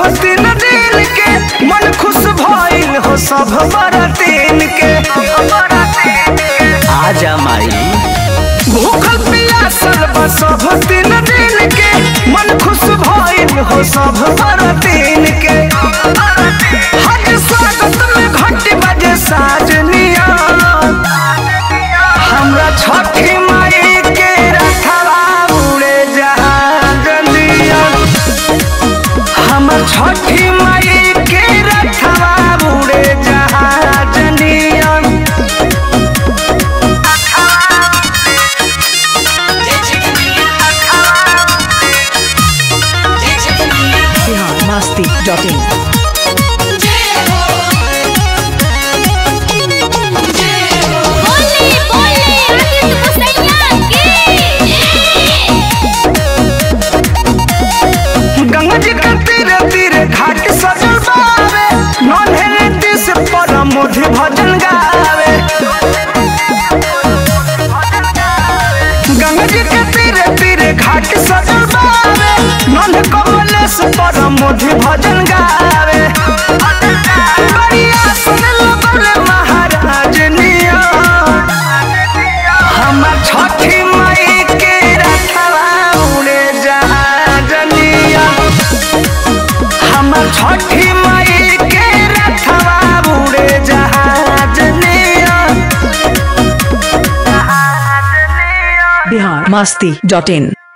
तीन दिन के मन खुश भइल हो सब बरतीन के आजा माई भूखल पियासल बा सब तीन दिन के मन खुश भइल हो सब बरतीन के हज स्वागत में घंटी बजे साजनिया हमरा छठी माई के रखवा उड़े जहाजनिया हमर छठी माई के रखवा उड़े जहाजनिया बिहार मस्ती डॉट इन बोले बोले आदित्य मुसैया की गंगा जी के तीरे तीरे घाट सजल बावे नन्हे दिस पर मोधि भजन गावे गंगा जी के तीरे तीरे घाट सजल बावे नन्हे कमलेश पर मोधि भजन गावे बढ़िया सुन लगले महाराज निया हमर छठी माई के रखवा उड़े जहाजनिया हमर छठी माई के रखवा उड़े जहाजनिया बिहार मस्ती डॉट इन